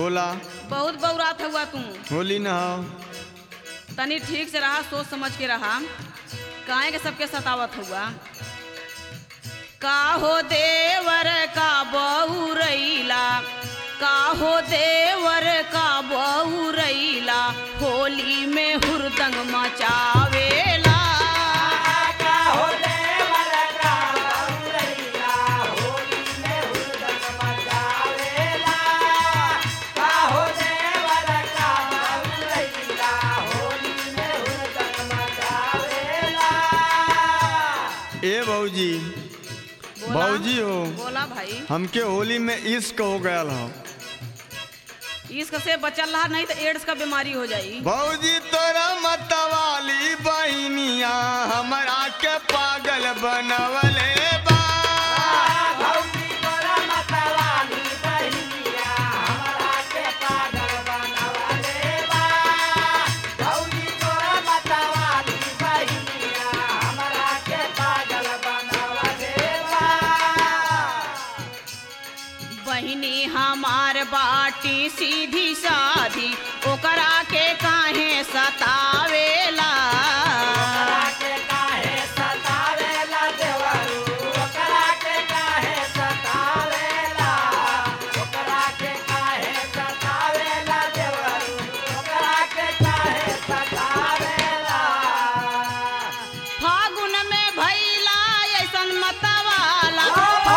बोला बहुत बौरात हुआ तू होली न हो तनी ठीक से रहा सोच समझ के रहा काहे के सबके सतावत हुआ का हो देवर का बहुरैला का हो देवर का बहुरैला होली में हुरदंग मचावेला ए बहूजी बोला बाबूजी हो बोला भाई हमके होली में इश्क हो गया हो इसक से बचल रहा नहीं तो एड्स का बीमारी हो जाई भौजी तोरा मतवाली बहनिया हमरा के पागल बनवले बा बहिनी हमार बाटी सीधी साधी ओकरा के काहे सतावेला फागुन में भैला ऐसन मतवाला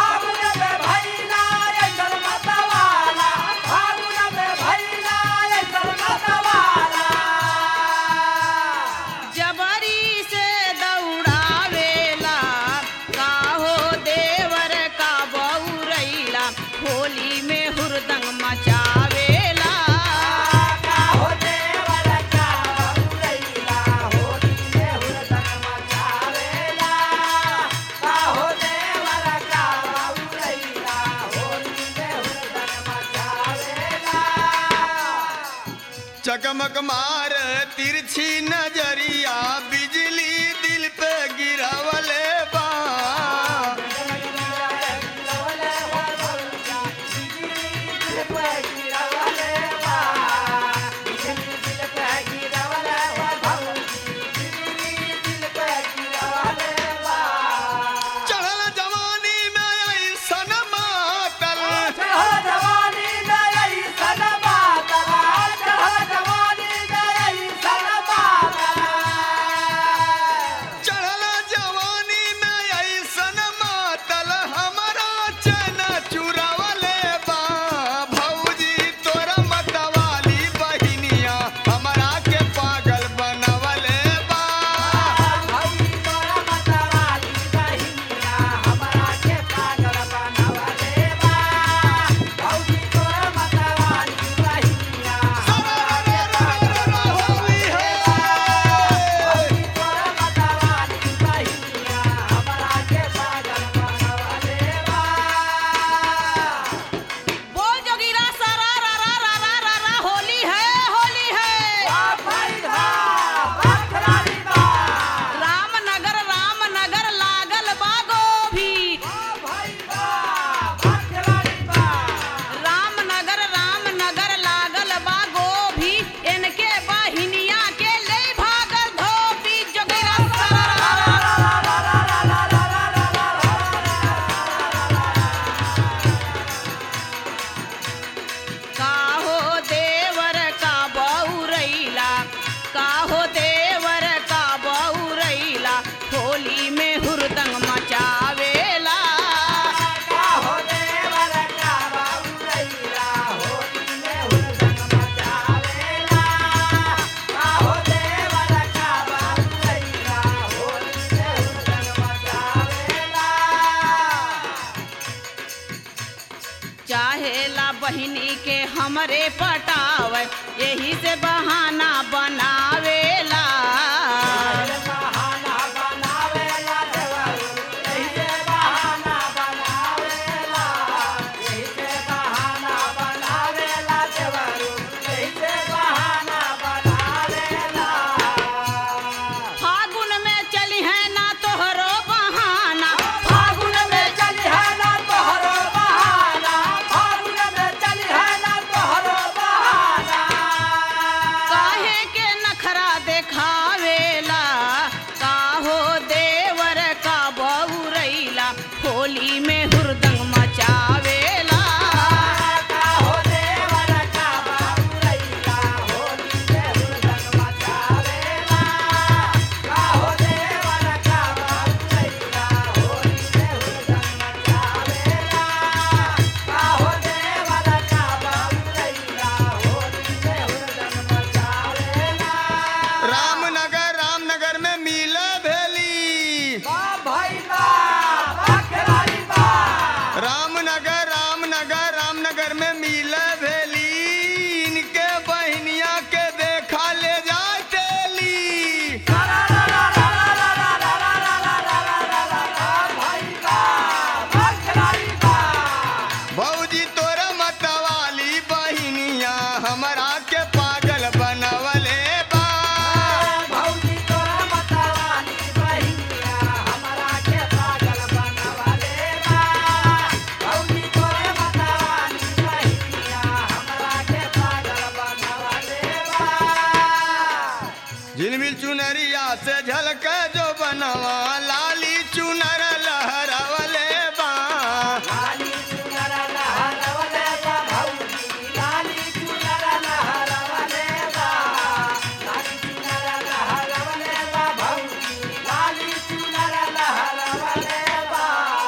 जबरी से दौड़ावेला का हो देवर का बहुरैला होली में हुरदंग मचावेला चकमक मार तिरछी नजरिया बिजली दिल पे गिरावले बा चढ़ल जवानी में ऐसन मातल चढ़ल जवानी में ऐसन मातल हमरा चन चुरावले बा भौजी तोरा मतवाली बहिनिया हमरा के पागल बनवले बा होली है बोल जोगिरा सारा रा रा रा रा रा रा होली है होली है रामनगर रामनगर लागल बागो भी रामनगर रामनगर लागल बागो भी इनके बहिनिया के ले भागल धोबी जोगिरा सारा रा रा रा काहो देवर का बहुरैला काहो देवर का बहुरैला होली में हुरदंग मचावेला चाहेला बहिनी के हमरे पटावे यही से बहाना बनावेला फागुन में चली है ना तोहरो बहाना फागुन में चली है ना तोहरो बहाना फागुन में चली है ना तोहरो बहाना हमरा के पागल बनवले बा भौजी तोरा मतवाली बहिनिया हमरा के पागल बनवले बा भौजी तोरा मतवाली बहिनिया हमरा के पागल बनवले बा झिलमिल चुनरिया से झलक जो बनवा लाली चुनर लहरवले बा लाली चुनर लहरवले बा भौजी लाली चुनर लहरवले बा लाली चुनर लहरवले बा भौजी लाली चुनर लहरवले बा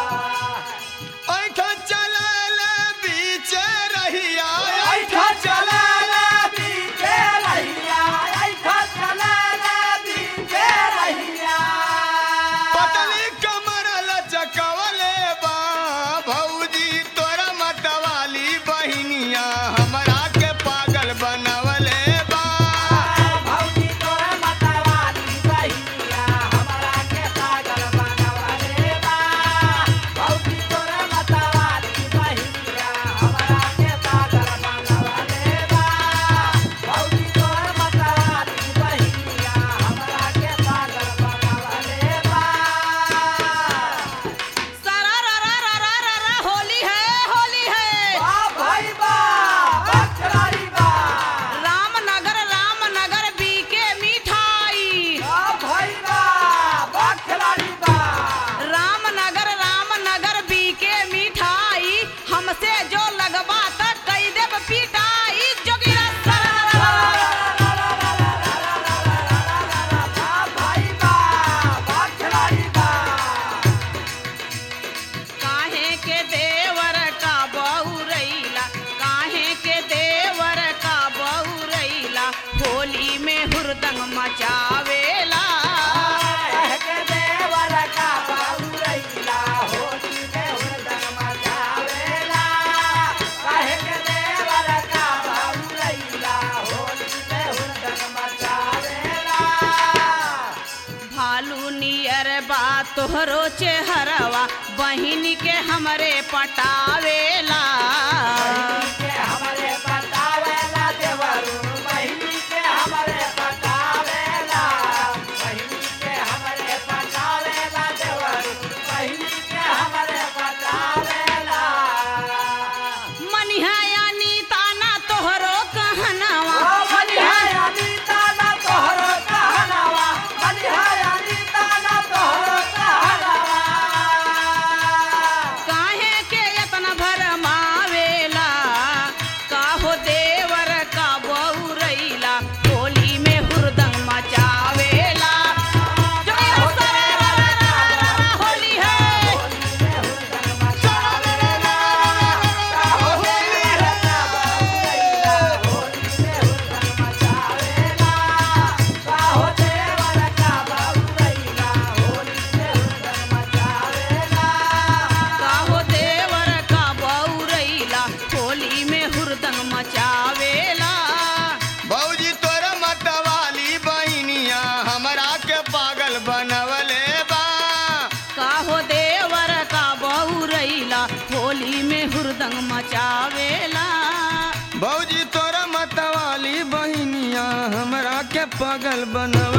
ऐठ चलल बीच रहिया ऐठा चलल बीचे रहिया ऐठा चलल बीचे रहिया पतली कमर लचकवले बा भौजी तोरा मतवाली बहिनिया हमरा के पागल बनवले बा भौजी तोरा मतवाली बहिनिया हमरा के पागल बनवले बा भौजी तोरा मतवाली बहिनिया हमरा के पागल बनवले बा भौजी तोरा मतवाली बहिनिया हमरा के पागल बनवले बा सारा रा रा रा रा रा रा होली है होली है बा भाई बा बखरारी बा रामनगर रामनगर बीके मिठाई बा भाई बा बखरारी बा रामनगर रामनगर बीके मिठाई हमसे जो लगबा त कई देब पिटाई जोगिरा सारा बा भाई बा बखरारी बा काहे के देवर का बहुरैला काहे के देवर का बहुरैला होली में हुरदंग मचावेला कह के देवर का बाउरैला होली में हुरदंग मचावेला कह के देवर का बाउरैला होली में हुरदंग मचावेला भालू नियर बा तोहरो चेहरवा बहिन के हमरे पटावेला बहिनी के हमरे बतावेला देवरू बहिनी के हमरे बतावेला बहिनी के हमरे बतावेला देवरू बहिनी के हमरे बतावेला मनिहा यानी ताना तोहरो कहनवा ओ बलिहाय अनीता ना तोहरो कहनावा बलिहाय अनीता ना तोहरो कहनावा काहे के यतन भरमावेला काहो देवर का बहुरैला होली में हुरदंग मचावेला जोगिरा सारा रा रा रा रा रा होली है काहो देवर का बहुरैला होली में हुरदंग मचावेला भौजी तोरा मतवाली बहिनिया हमरा के पागल बनवले बा काहो देवर का बहुरैला होली में हुरदंग मचावेला भौजी तोरा मतवाली बहिनिया हमरा के पागल बनवले